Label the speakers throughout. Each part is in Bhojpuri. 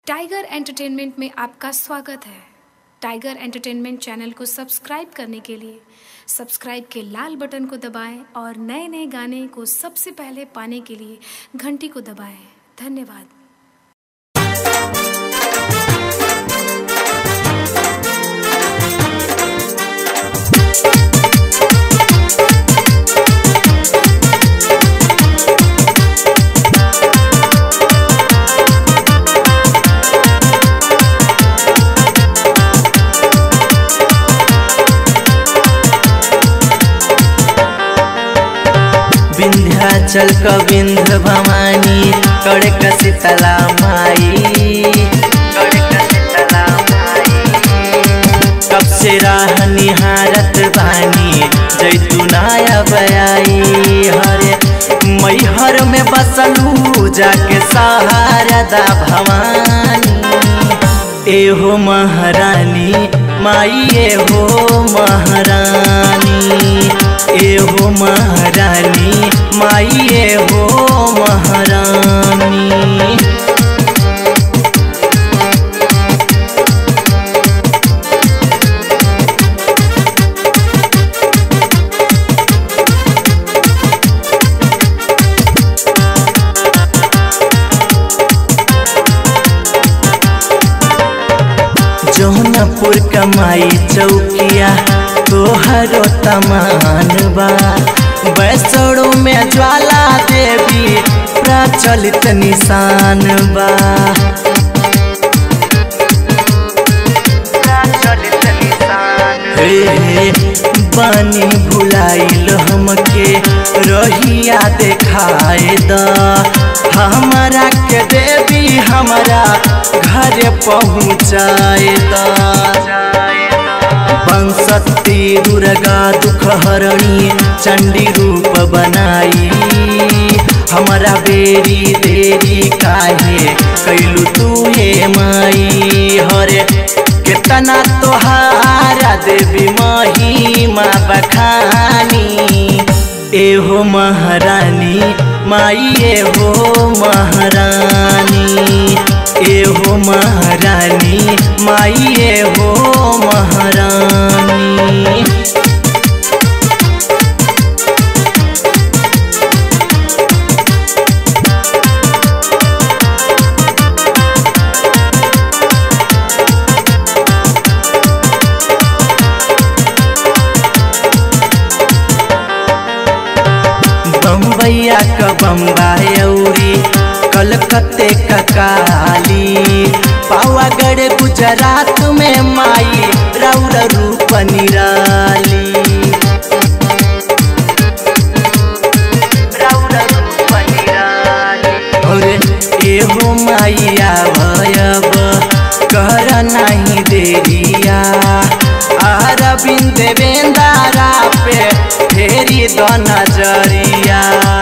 Speaker 1: टाइगर एंटरटेनमेंट में आपका स्वागत है टाइगर एंटरटेनमेंट चैनल को सब्सक्राइब करने के लिए सब्सक्राइब के लाल बटन को दबाएं और नए नए गाने को सबसे पहले पाने के लिए घंटी को दबाएं धन्यवाद
Speaker 2: विंध्याचल कविंध भवानी कड़क शीतला माई कड़क शीतला माई कब से राह निहारत बानी जैतुनाया बयाई हरे मैहर में बसलू जाके सहारा दा भवानी एहो महारानी माई एहो महारानी एहो महारानी माई एहो महारानी जौनपुर कमाई चौकिया तोहरो तमान बा बैसड़ो में ज्वाला देवी प्रचलित निशान बा प्रचलित निशान हे हे बानी भुलाइल हमके रहिया देखाए द हमारा के देवी हमारा घर पहुँचाए द बंसती दुर्गा दुख हरणी चंडी रूप बनाई हमारा बेरी देरी काहे कैलू तू हे माई हरे कितना तोहारा देवी महिमा बखानी एहो महारानी माई एहो महारानी एहो महारानी माई एहो महारानी बम्बैया क बम्बाई औरी कलकत्ते क काली पावागढ़ गुजरात में माई रौर रूप निराली रौर रूप निराली और एहो माइया भयब कर नहीं देरिया अरविंद बेंदारा पे फेरी द नजरिया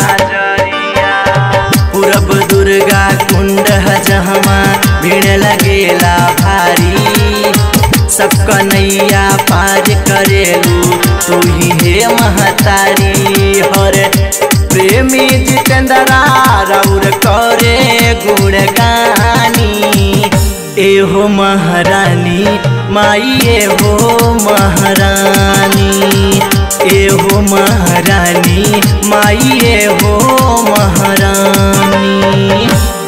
Speaker 2: पूरब दुर्गा कुंड जहमा भीड़ लगेला भारी सब कन्हैया पार करेलू तू ही हे महतारी हर प्रेमी जितेंद्रा रौर करे गुणगानी एहो महारानी माई एहो महारानी एहो महारानी माई एहो महारानी